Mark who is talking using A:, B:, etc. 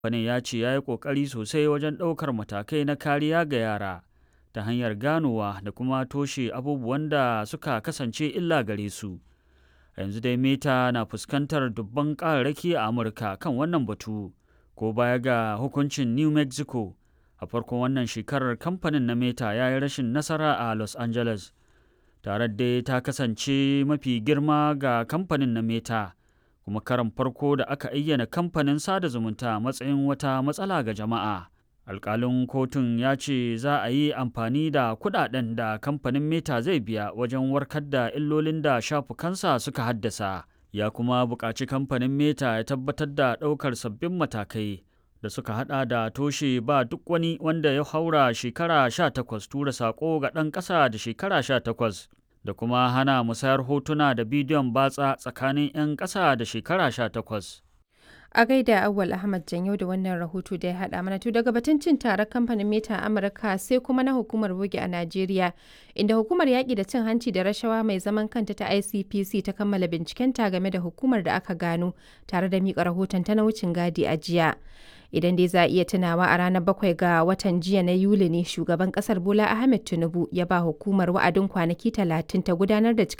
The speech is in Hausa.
A: Kamfanin ya ce ya yi ƙoƙari sosai wajen ɗaukar matakai na kariya ga yara ta hanyar ganowa da kuma toshe abubuwan da suka kasance illa gare su. yanzu dai meta na fuskantar dubban ƙararraki a amurka kan wannan batu ko baya ga hukuncin new mexico a farkon wannan shekarar kamfanin na meta ya yi rashin nasara a los angeles tare dai ta kasance mafi girma ga kamfanin na meta kuma karan farko da aka ayyana kamfanin sada zumunta matsayin wata matsala ga jama'a alkalin kotun ya ce za a yi amfani da kudaden da kamfanin meta zai biya wajen warkar da illolin da shafukansa suka haddasa ya kuma buƙaci kamfanin meta ya tabbatar da ɗaukar sabbin matakai da suka hada da toshe ba duk wani wanda ya haura shekara 18 tura sako ga ɗan ƙasa da shekara 18 da kuma hana musayar hotuna da bidiyon batsa tsakanin 'yan ƙasa da shekara 18
B: a gaida awwal ahmad janyo da wannan rahoto da ya hada mana to daga batun cin taron kamfanin meta amurka sai kuma na hukumar bogi a najeriya inda hukumar yaƙi da cin hanci da rashawa mai zaman kanta ta icpc ta kammala bincikenta game da hukumar da aka gano tare da miƙa rahoton ta na wucin gadi a jiya idan dai za a iya tunawa a ranar bakwai ga watan jiya na yuli ne shugaban kasar bola ahmed tinubu ya ba hukumar wa'adin kwanaki talatin ta gudanar da